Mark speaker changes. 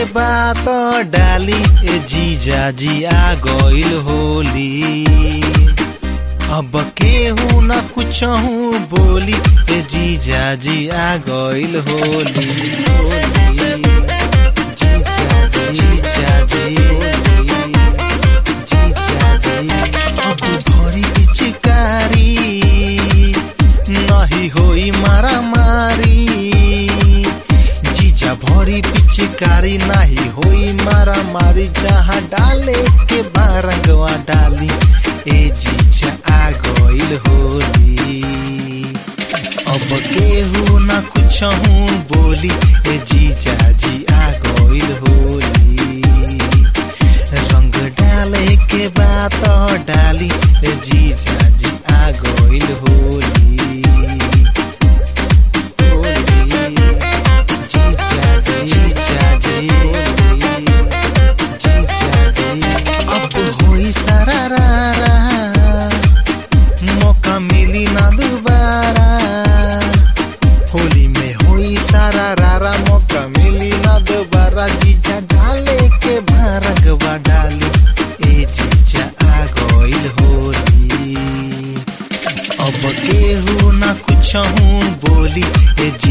Speaker 1: के बात डाली ए जीजा जी आ गइल होली अब केहू न कुछ बोली ए जीजा जी आ गइल होली होली। जीजा जी, जीजा जी, जीजा जी। अब भरी पिचकारी नहीं होई मारा मारी जीजा भरी पिचकारी नहीं होई मारा मारी जहाँ डाले के बारंगवा डाली ए जीजा आ गइल होली अब केहू न कुछ बोली ए जीजा जी आ गइल होली रंग डाले के बात डाली ए जीजा जी आ गइल होली होली जीजा जी जीजा जी जीजा जी अब होई सारा रा मौका मिली ना दोबारा होली में होई सारा रारा मौका मिली ना दोबारा जीजा डाले के भरगवा डाली ए जीजा आ गइल होली अब केहू ना कुछ बोली ए